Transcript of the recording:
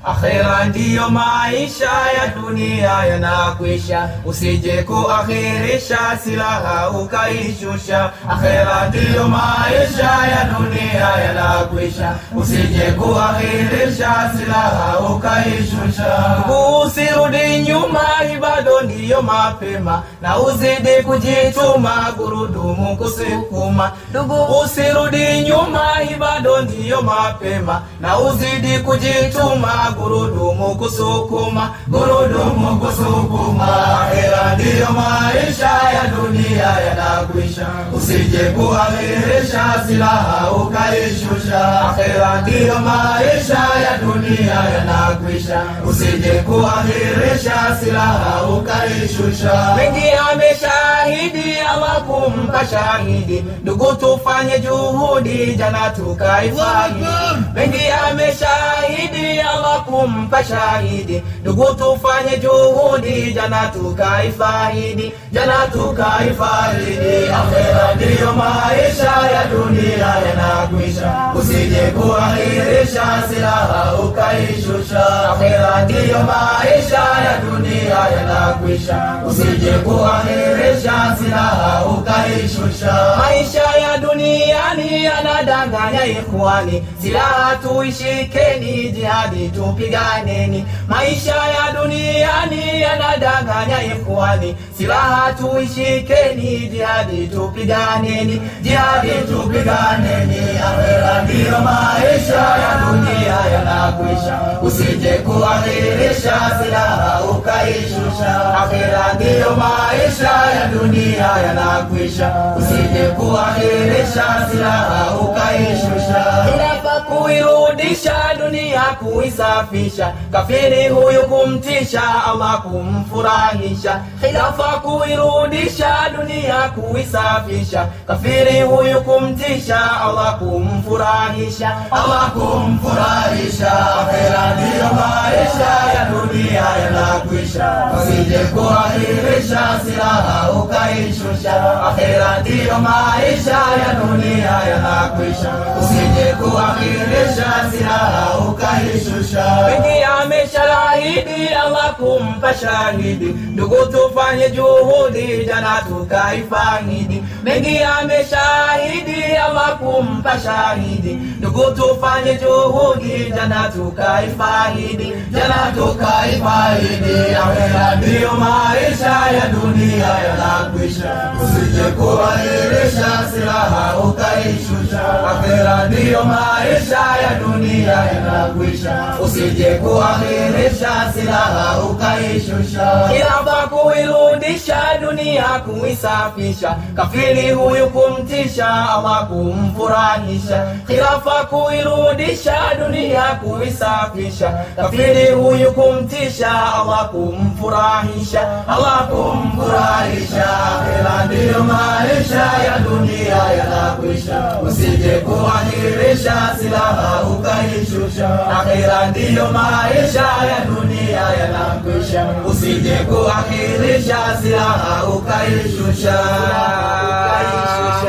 Akhera ndiyo maisha ya dunia yanakwisha, usije kuakhirisha silaha ukaishusha. Akhera ndiyo maisha ya dunia yanakwisha, usije kuakhirisha silaha ukaishusha. Usirudi nyuma, bado ndiyo mapema, na uzidi kujituma, gurudumu kusukuma. Ndugu, usirudi nyuma, bado ndiyo mapema, na uzidi kujituma, gurudumu kusukuma, gurudumu kusukuma. Akhera ndiyo maisha ya dunia yanakwisha, usije kuakhirisha silaha ukaishusha. Akhera ndiyo maisha ya dunia yanakwisha, usije kuakhirisha silaha ukaishusha. Mengi ameshahidi, Allah kumpa shahidi, ndugu tufanye juhudi, jana tukaifahidi. Mengi ameshahidi, Allah kumpa shahidi, ndugu tufanye juhudi, jana tukaifahidi, jana tukaifahidi. Akhera ndiyo maisha ya dunia yanakwisha, usije kuakhirisha silaha ukaishusha. Akhera ndiyo maisha ya dunia yanakwisha, usije kuakhirisha silaha ukaishusha. Maisha ya duniani yanadanganya ikhwani, silaha tuishikeni, jihadi tupiganeni. Maisha ya duniani yanadanganya ikhwani, silaha tuishikeni, jihadi tupiganeni, jihadi tupiganeni. Akhera ndiyo maisha ya dunia yanakwisha, usije kuakhirisha silaha ukaishusha. Akhera ndiyo maisha ya dunia yanakwisha, usije kuakhirisha silaha ukaishusha. Inafaa kuirudisha dunia kuisafisha, kafiri huyu kumtisha, Allah kumfurahisha. Khilafa kuirudisha dunia kuisafisha, kafiri huyu kumtisha, Allah kumfurahisha, Allah kumfurahisha. Akhera ndiyo maisha ya dunia yanakwisha, usije kuakhirisha silaha ukaishusha. Akhera ndiyo maisha ya dunia yanakwisha, usije kuakhirisha silaha ukaishusha. Mengi ameshahidi, Allah kumpa shahidi, ndugu tufanye juhudi, jana tukaifahidi. Mengi ameshahidi, Allah kumpa shahidi, ndugu tufanye juhudi, jana tukaifahidi, jana tukaifahidi. Akhera ndiyo maisha ya dunia yanakwisha, usije kuahirisha silaha ukaishusha. Akhera ndiyo maisha ya dunia yanakwisha, usije kuahirisha silaha ukaishusha. Khilafa kuirudisha dunia kuisafisha, kafiri huyu kumtisha, Allah kumfurahisha. Khilafa kuirudisha dunia kuisafisha, kafiri huyu kumtisha, Allah kumfurahisha, Allah kumfurahisha. Akhera ndiyo maisha ya dunia yanakwisha, usije kuahirisha silaha ukaishusha. Akhera ndiyo maisha ya dunia yanakwisha, usije kuahirisha silaha ukaishusha.